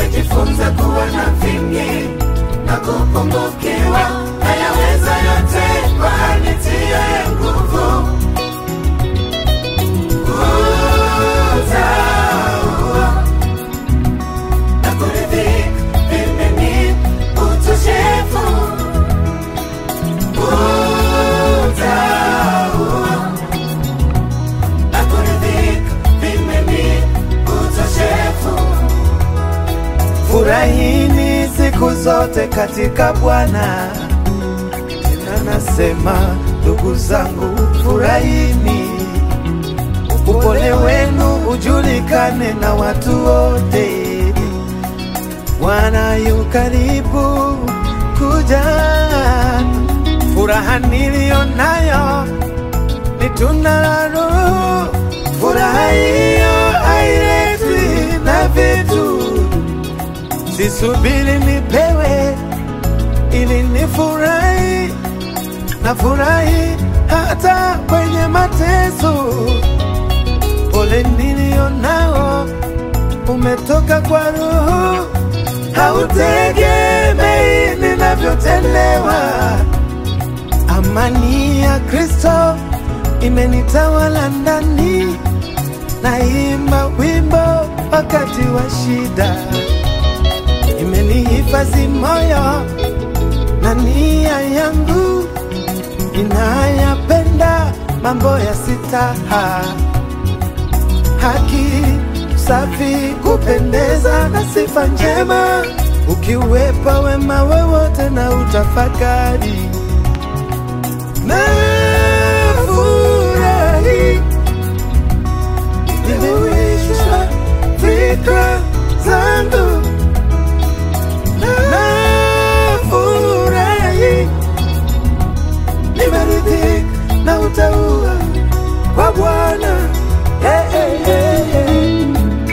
nimejifunza kuwa na vingi na kupungukiwa, nayaweza yote kwa anitiaye nguvu. Utaua na kuridhika vimeni utoshefu. Utaua na kuridhika vimeni utoshefu. Furahini siku zote katika Bwana. Tena nasema ndugu zangu, furahini, upole wenu ujulikane na watu wote. Bwana yu karibu kuja. Furaha niliyo nayo ni tunda la Roho. Furaha hiyo hailetwi na vitu Sisubiri nipewe ili nifurahi, na furahi hata kwenye mateso. Pole nilio nao umetoka kwa Roho, hautegemei ninavyotendewa. Amani ya Kristo imenitawala ndani, naimba wimbo wakati wa shida imenihifadhi moyo na nia yangu inayapenda mambo ya sitaha, haki, safi, kupendeza na sifa njema, ukiwepa wema wowote na utafakari na furahi nimewishwa fikra zangu nafurahi, nimeridhika na utaua kwa Bwana. Hey, hey, hey, hey.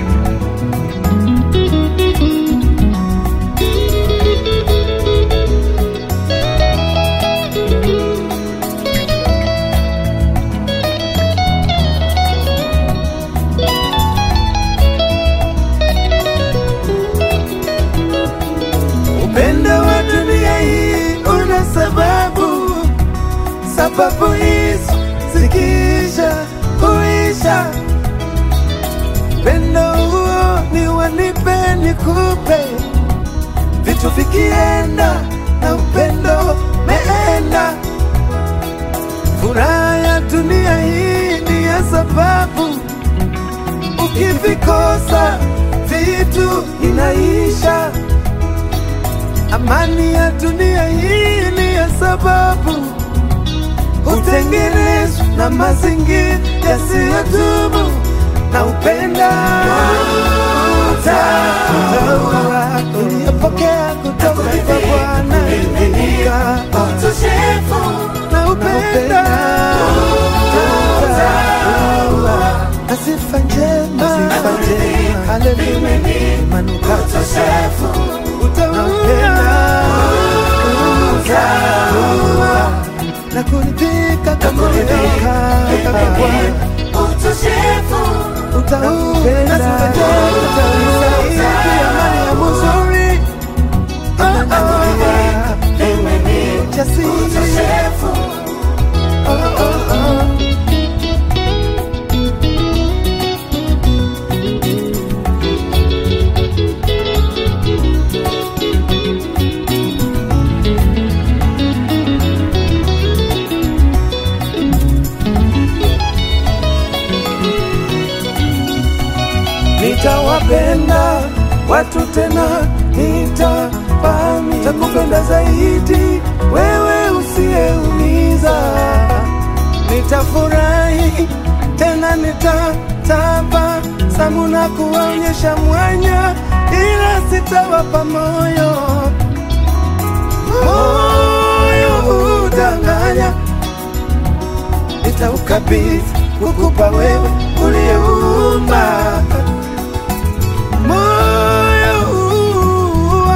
Upendo wa dunia hii una sababu, sababu hizo zikiisha huisha. Upendo huo ni wanipe nikupe, vitu vikienda na upendo meenda. Furaha ya dunia hii ni ya sababu, ukivikosa vitu inaisha. Amani ya dunia hii ni ya sababu hutengenezwa na mazingira yasiyodumu na upenda utaua uliyopokea kutoka kwa Bwana imenika Utoshefu na upenda utaua na sifa njema sifa njema haleluya manukato utoshefu utaua na kuridhika kwa kuridhika kwa Bwana utoshefu utaupenda utaisaidia mali ya muzuri jasiri utoshefu oh, oh, oh. nitawapenda watu tena, nitapami takupenda zaidi wewe usiyeumiza. Nitafurahi tena, nitatabasamu na kuwaonyesha mwanya, ila sitawapa moyo. Moyo hudanganya, nitaukabidhi kukupa wewe uliyeumba moyo huu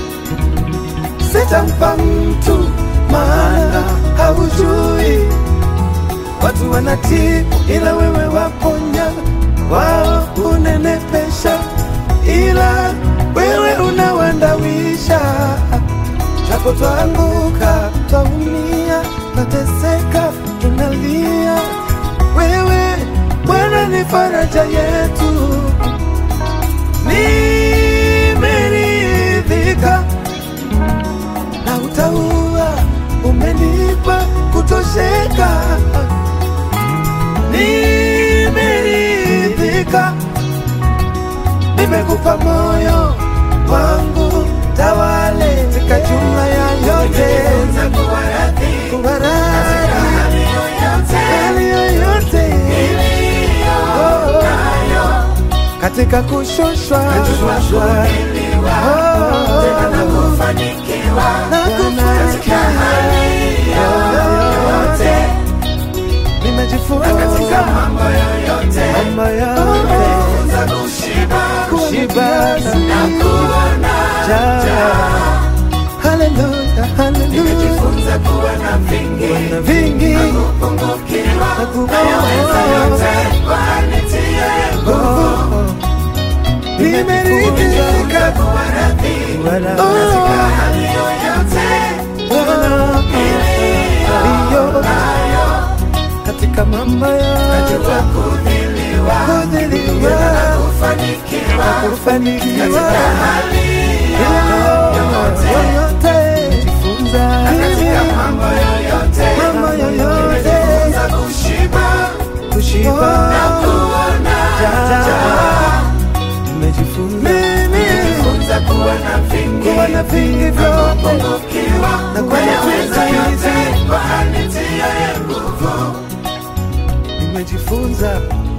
sitampa mtu, maana haujui. Watu wanatibu ila wewe waponya, wao unenepesha ila wewe japo twaanguka, twaumia, twateseka, tunalia, wewe Bwana ni faraja yetu. Nimeridhika na utaua, umenipa kutosheka. Nimeridhika, nimekupa moyo wangu, tawale katika jumla ya yote, kuwa radhi hali yoyote Oh, katika kushushwa Oh, na kufanikiwa nimejifunza mambo yote kushiba na njaa. Haleluya, haleluya. Kuna vingi na kupungukiwa Oh, nimeridhika kuwa radhi. Oh, Ndiyo. katika mambo yote kudhiliwa na kufanikiwa yoyote jifunza mambo yoyote kushiba Jaa. nimejifunza kuwa na vingi vyote na kuwa na vingi nimejifunza